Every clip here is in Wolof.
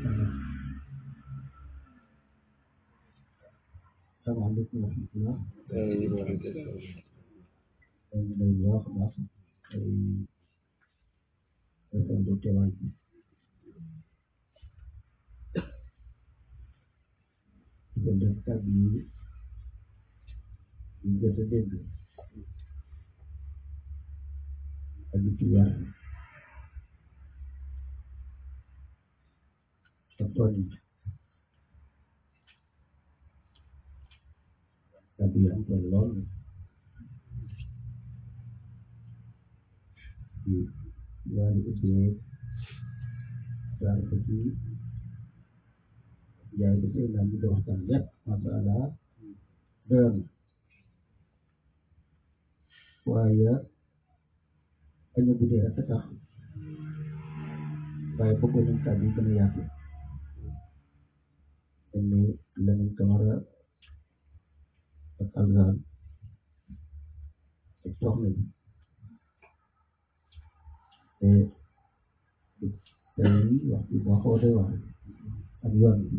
salaamaaleykum wa rahmatulah. maa ngi lay wax baax ay rafetlu teewaay bi. di ko def kàddu yi ñu jot a dégg ak li ci war ak tool yi kàddu yi am solo lool di wàllu ubbee jaar ko ci jaay ko ci naan bi di waxtaan lépp masha Allah doyoon na waaye añu guddee rek a tax waaye bëggoon nañ kàddu yi gën a yaatu dañ ne Lamine Camara ak Alzane ak soxna bi te tey wax bi moo xaw a doy wax ak yoon bi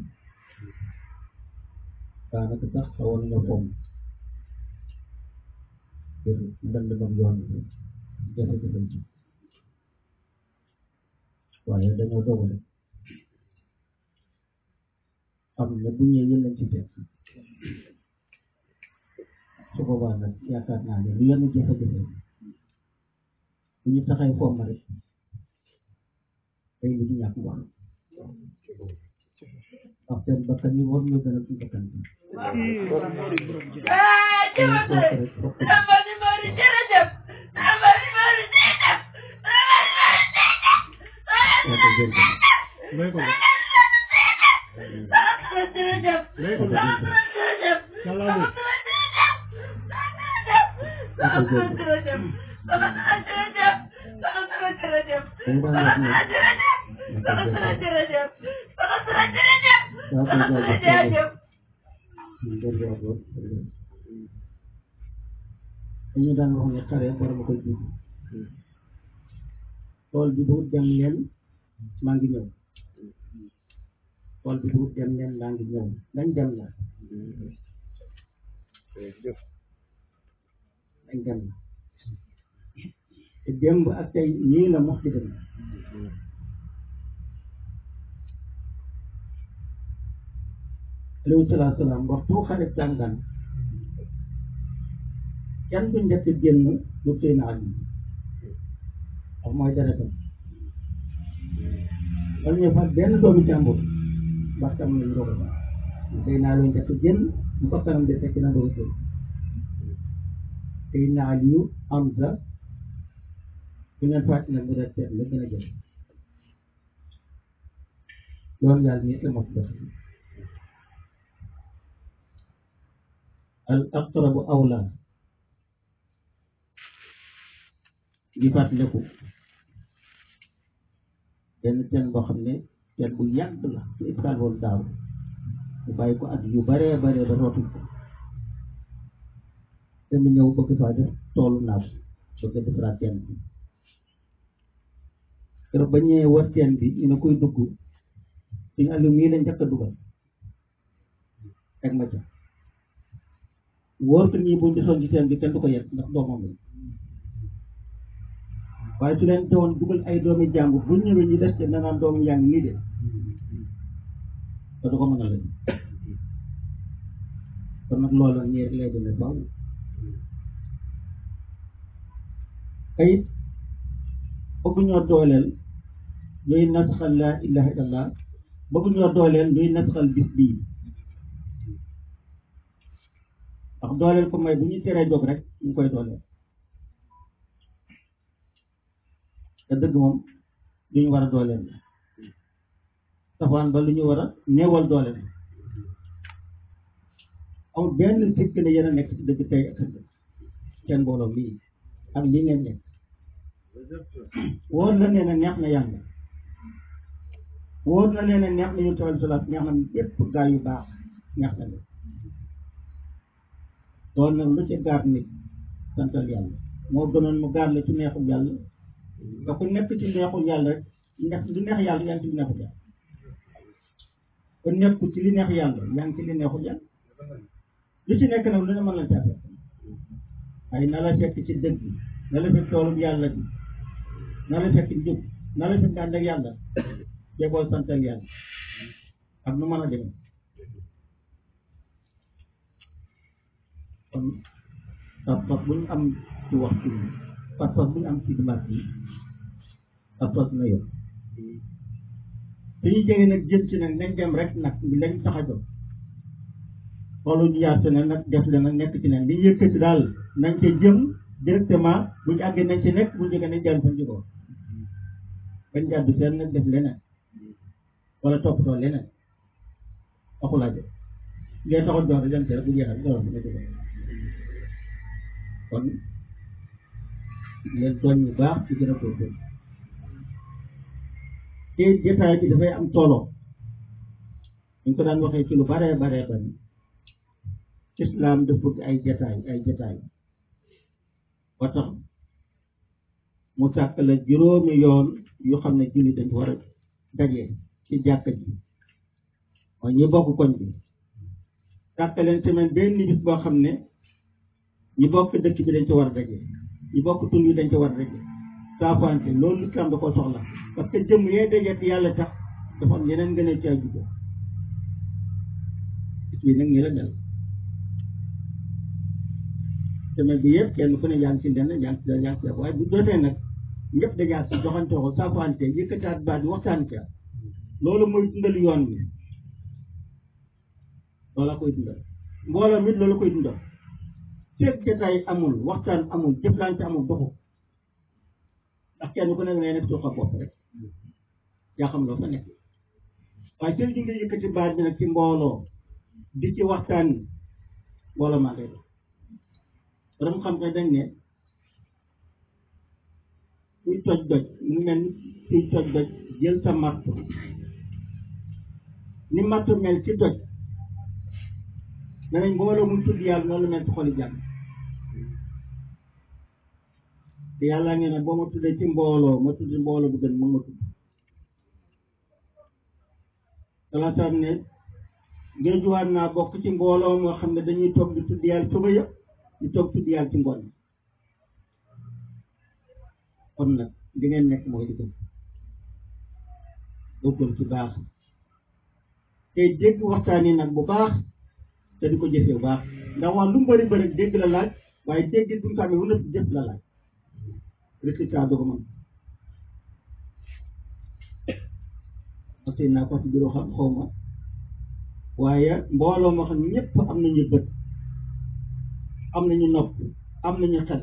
daanaka sax xawoon nañoo fomm ngir ndëndamam yoon bi jafe-jafe ji waaye dañoo dogale xam ne bu ñëwee yéen lañ ci fekk su boobaa nag yaakaar naa ne lu yenn jafe-jafe bu ñu taxay fomm rek day lu ñu ñàkk wax ndax seen bakkan yi war ñu gën a ci bakkan bi dañu daan wax ne xare borom a koy jiitu tool bi bu dem leen maa ngi ñëw tool bi bu dem leen maa ngi ñëw dañ dem la dañ dem la te démb ak tey nii la mox di dem alayhi salaatu salaam waxtu xare jàngan kenn du njëkk génn lu tey naa yi wax mooy deretam wala ñu fa benn doomu jàmbur parce que am nañu doog a tey naa loo njëkk génn bu ko kanam de fekk na doog a génn tey naa yu am sa bu ngeen fàcc nag mu def seet la gën a jël loolu yàlla nit la mos def al aqrabu awla di fàttaliku benn teen boo xam ne teen bu yàgg la ci iskaal woon daaw mu bàyyi ko at yu baree baree ba rootuñ ko te mu ñëw bëgg faa def toolu naaf bëgg defaraat teen bi keroog ba ñëwee war teen bi ñu ne koy dugg suñu àllu mii la njëkk a dugal teg ma ca wóor ko ñii buñ desoon ci teen bi kenn du ko yet ndax doomam la waaye su leen teewoon dugal ay doomi jàmbur bu ñëwee ñu des te nanaan doomu yaa ngi nii de te du ko mën a leen kon nag loola nii rek lay demee faaw kayit bëgg ñoo dooleel luy nasaxal laa ilaha illallah bëgg ñoo dooleel luy nasaxal bis bii ndax dooleel ko may bu ñu teree jóg rek ñu koy dooleel te dëgg moom lu ñu war a dooleel safaan ba lu ñu war a néewal dooleel amul benn sikk ne yéen a nekk ci dëgg tey ak ëllëg seen mbooloo mii ak lii ngeen nekk wóor na nee na neex na yàlla wóor na nee na neex na yu tawal salaat neex na yépp gaa yu baax neex na leen loolu nag lu ci gaar nit santal yàlla moo gënoon mu gaar la ci neexul yàlla nga ko nekk ci neexul yàlla rek ndax du neex yàlla yaa ngi ci neexul yàlla kon nekku ci li neex yàlla yaa ngi ci li neexul yàlla lu ci nekk nag lu ne mën la caa fekk waaye na la fekk ci dëgg na la fekk toolub yàlla bi na la fekk njub na la fekk ànd ak yàlla jeboo santal yàlla ak nu mën a demee kon pas-pas bu ñu am ci waxtu bi pas-pas bu ñu am ci dimanche bi pas-pas na yor suñu jege nag jëm ci nag nañ dem rek nag lañ tax a jóg xoolu ñu yaatu ne nag def la nag nekk ci nag li yëkkati daal nañ ca jëm directement bu ñu àggee nañ ci nekk bu ñu jógee nañ jàll fan jógoo bañ jàddu seen nag def leneen wala toppatoo leneen waxulaa jëm ngay taxoon jox dem ci rek bu jeexal jox bi nga jógee kon leen tooñ bu baax ci gën a góorgóorlu te jotaay bi dafay am solo ñu ko daan waxee ci lu baree baree bari islam dafa bëgg ay jotaay ay jotaay ba tax mu sàkk la juróomi yoon yu xam ne julli dañ war a daje ci jàkka ji mooy ñi bokk koñ bi sàkk leen semaine benn bis boo xam ne ñi bokk dëkk bi dañ ci war a daje ñi bokk tund yi dañ ci war a daje saafante loolu islam da ko soxla parce que jëmm yee daje te yàlla tax dafa am yeneen ngeen ci ay juggo bis bi nag ñi la mel semaine bi yëpp kenn ku ne yaa ngi ci lenn yaa ngi ci yaa ngi ci waaye bu jotee nag ñëpp dajaat si joxante ko saafante yëkkataat baat bi waxtaan ca loolu mooy dundal yoon wi loola koy dundal mbooloo mit loolu koy dundal fekk jotaay amul waxtaan amul jëflante amul doxu ndax kenn ku ne ngay nekk sa bopp rek yaa xam loo fa nekk waaye jël ñu ngi yëkkati baat bi nag ci mbooloo di ci waxtaan mbooloo maa ngay dox borom xam nga dañ ne kuy toj doj mu mel ni kuy toj doj jël sa marto ni marto mel ci doj danañ mbooloo muy tudd yàlla noonu la mel ci xoli jàmm te yàlla ngeen ne boo ma tuddee ci mbooloo ma tudd mbooloo bu gën moom ma tudd salaatam ne ngéejuwaat naa bokk ci mbooloo moo xam ne dañuy toog di tudd yàlla suba yëpp di toog tudd yàlla ci ngoon kon nag li ngeen nekk mooy di gën góorgóorlu ci baax te dégg waxtaan yi nag bu baax te di ko jëfee bu baax ndax wax lu mu bëri bëri dégg la laaj waaye dégg bu ñu ko amee wala jëf la laaj résultat du ko mën parce que naa ko ci bureau xam xaw ma waaye mbooloo moo xam ne ñëpp am nañu bët am nañu nopp am nañu xel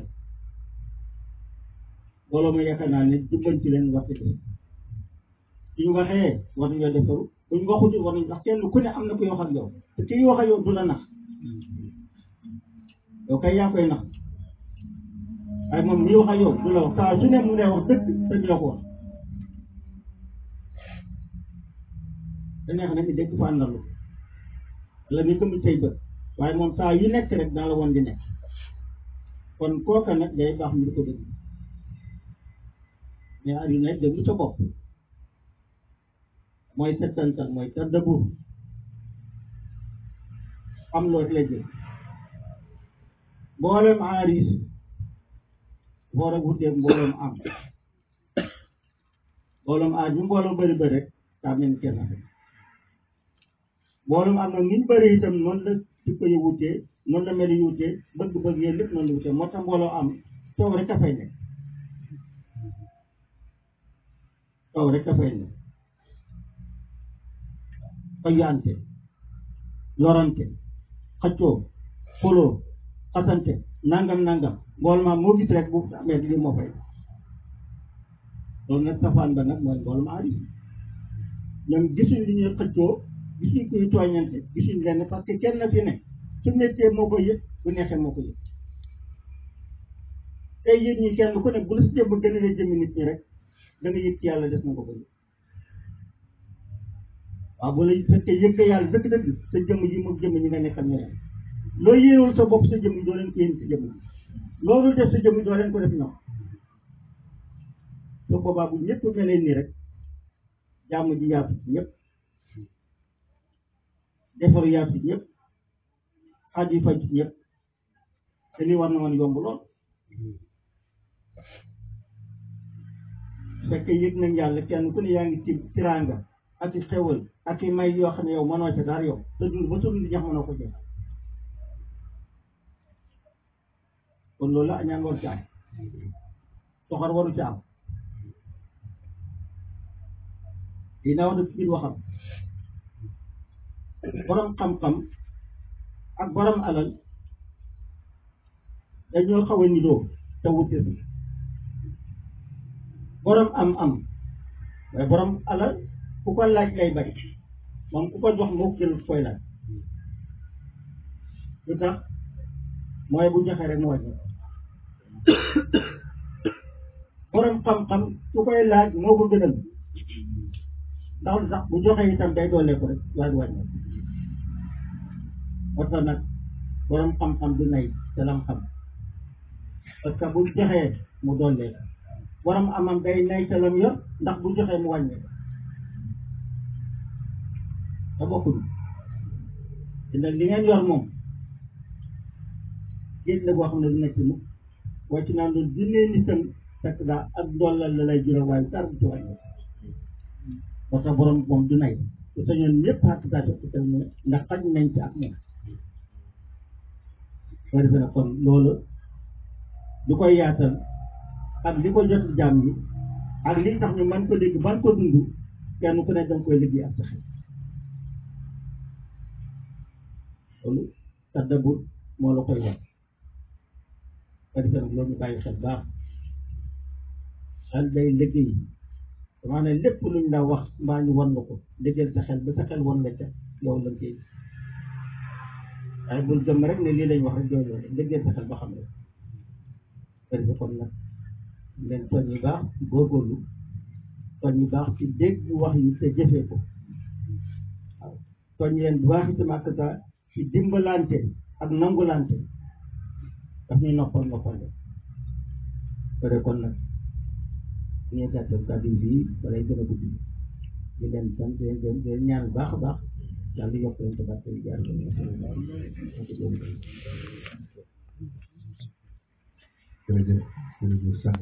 mbooloo ma yaakaar naa ne jubbanti leen war ci def suñu waxee war nañoo defaru buñ waxuti war nañ ndax kenn ku ne am na koy wax ak yow te kii wax ak yow du la nax yow kay yaa koy nax waaye moom mii wax ak yow du la wax saa su ne mu ne wax dëgg te du la ko wax te neex na mi dégg fa àndalu wala mi gëm say bët waaye moom saa yu nekk rek dana la woon di nekk kon kooka nag day baax mi di ko dégg mais àdduna it déglu sa bopp mooy settantal mooy tàddabur am loo la jël mboolem aaris boor ak wuteeg mbooloom am mbooloom aar bi mbooloo bëri bëri rek daa mel ni kenn rek mbooloom am nag ni ñu bëri itam noonu la ci ko yu wutee noonu la mel yu wutee bëgg-bëgg yéen lépp noonu la wutee moo tax mbooloo am toog rek a fay nekk toog rek a fay nekk fayante lorante xaccoo xuloo xasante nangam nangam mbooloo ma moo gis rek bu amee lii moo fay loolu nag safaan ba nag mooy mbooloo ma aris ñoom gisuñ li ñuy xëccoo gisuñ kuy tooñante gisuñ lenn parce que kenn fi ne su méttee moo ko yëg bu neexee moo ko yëg tey yéen ñi kenn ku ne bu la si jëmm gën a la jëmmi nit ñi rek da nga yëg ci yàlla des na ko ko yëg waaw bu la fekkee yëg nga yàlla dëgg-dëgg sa jëmm yi moom jëmm ñi nga nekkal ñeneen loo yéenul sa bopp sa jëmm yi doo leen ko yéen sa jëmm loolu def sa jëmm yi doo leen ko def ñoom soo boobaa bu ñëpp melee nii rek jàmm ji yaatu ñëpp defaru yaatu ñëpp xaj yi faj ñëpp te lii war na man yomb lool fekk yëg nañ yàlla kenn ku ne yaa ngi ci tiraanga ak i xewal ak i may yoo xam ne yow mënoo ca dara yow te dund ba sa dund ñax mënoo ko jeex kon loolu la añaan waru ci am soxor waru ci am dina wax ci biir waxam borom xam-xam ak borom alal dañoo xaw a nidoo te wute si borom am-am waaye borom alal ku ko laaj lay bari moom ku ko jox moo jël koy laaj lu tax mooy bu joxe rek mu wàññi borom xam-xam ku koy laaj moo ko gënal ndax lu tax bu joxe itam day doole ko rek waaye du wàññi moo tax nag borom xam-xam du nay te lam xam parce que bu joxee mu doole borom amam day nay te lam yor ndax bu joxee mu wàññi te bokkul te nag li ngeen yor moom géej la boo xam ne du nekk mukk waaye ci naan doon dundee nitam fekk daa ak ndollal la lay jural waaye dara du ci wàññi parce que borom moom du nay te sañoon ñëpp xàq saa jox ko ne ndax xaj nañ ci ak moom soo defee nag kon loolu du koy yaatal ak li ko jot jaam yi ak li tax ñu man ko dégg ban ko dund kenn ku ne danga koy liggéey ak sa xel loolu tàddabur moo la koy wax soo defee nag loolu ñu bàyyi xel baax xel day liggéey damaa ne lépp luñ la wax mbaa ñu wan la ko liggéeyal sa xel ba sa xel wan la ca yow lañ koy waaye bul gëm rek ne lii lañ wax rek doy loolu liggéeyal sa xel ba xam rek soo defee kon nag leen soñ yu baax ci góorgóorlu soñ yu baax ci dégg wax yi te jëfee ko waaw soñ leen bu baax itam ak ka ci dimbalante ak nangulante daf ñuy noppal noppal de soo dee kon nag ñu gàttal kàddu bi balay gën a gudd di leen sant leen gën leen ñaan baax a baax yàlla yokk leen te barke jaar ko jërëjëf jërëjëf